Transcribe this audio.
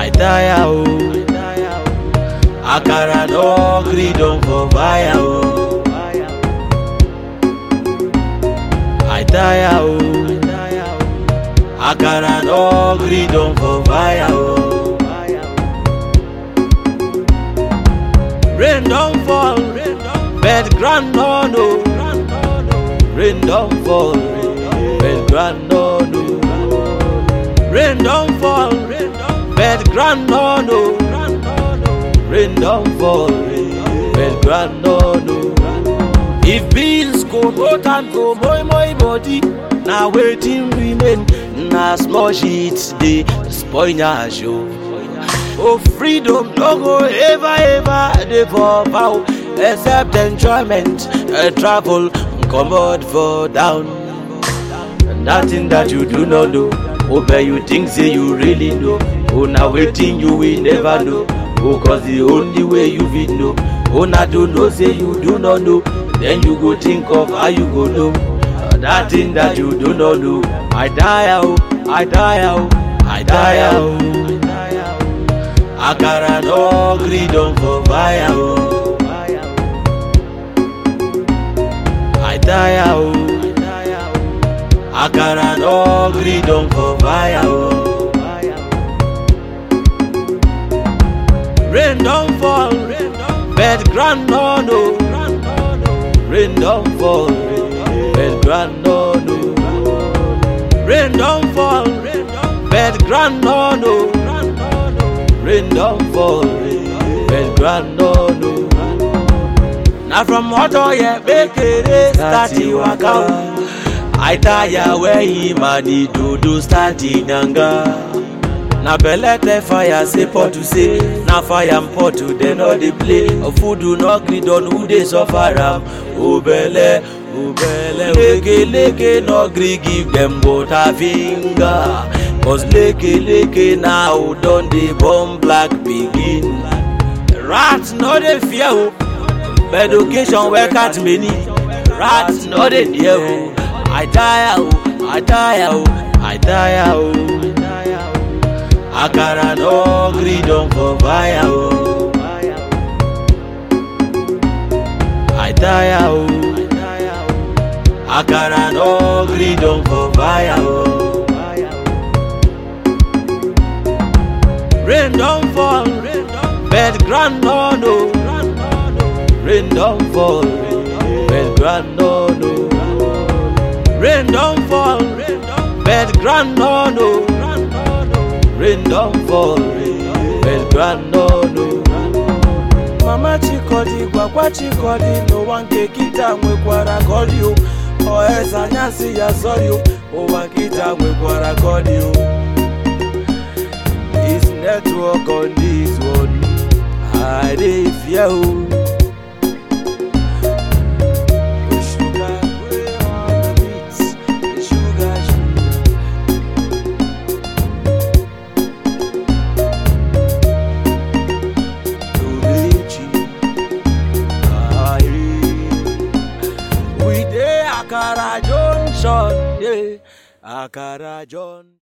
I tire o. Akara no gree don for fire o. I tire o. Akara no gree don for fire o. Rain don fall, bed ground no no. Rain don fall, bed ground no no. Rain don fall, bed ground no no. Rain don fall, bed ground no no. If bills go boat and go moi moi body, na wetin remain na small shit dey spoil na show. Oh freedom no go ever ever dey for bow except enjoyment, uh, travel, comot for down. And that thing that you do not know, oh but you think say you really know, oh na wetin you will never know, oh cause the only way you fit know, oh na to know say you do not know, then you go think of how you go know. Uh, that thing that you do not know, I die oh, I die oh, I die oh. Akara no gree don for fire o. I tire o. Akara no gree don for fire o. Rain don fall, bed ground no no. Rain don fall, bed ground no no. Rain don fall, bed ground no no. Rain don fall, bed ground no no. Na from Otoye Bekere start the waka o. I tire where him and the dodo start the nyanga. Na belle tell fire say pot to say, na fire and pot to dem no dey play. Food do not gree done who dey suffer am. O belle, o belle, leke leke no gree give dem butter finger. Cause leke leke now don dey born black pikin. Rat no dey fear o, but occasion wey cat many. Rat no dey near o. I tire o, I tire o, I tire o. Akara no gree don for fire o. I tire o. Akara no gree don for fire o. Rain don fall, bed ground no no. Rain don fall, bed ground no no. Rain don fall, bed ground no no. Rain don fall, bed ground no no. Mama Chikodi gwagwa Chikodi n'ụwa nke kịta nwekwara kọdi o ọheza anyasị ya sọrị o ụwa nkịta nwekwara kọdi o This network on this one I dey fear o. The sugar wey on the beat, the sugar sugar. Tolechi, aye. We dey Akara Junction, yeah, Akara Junction.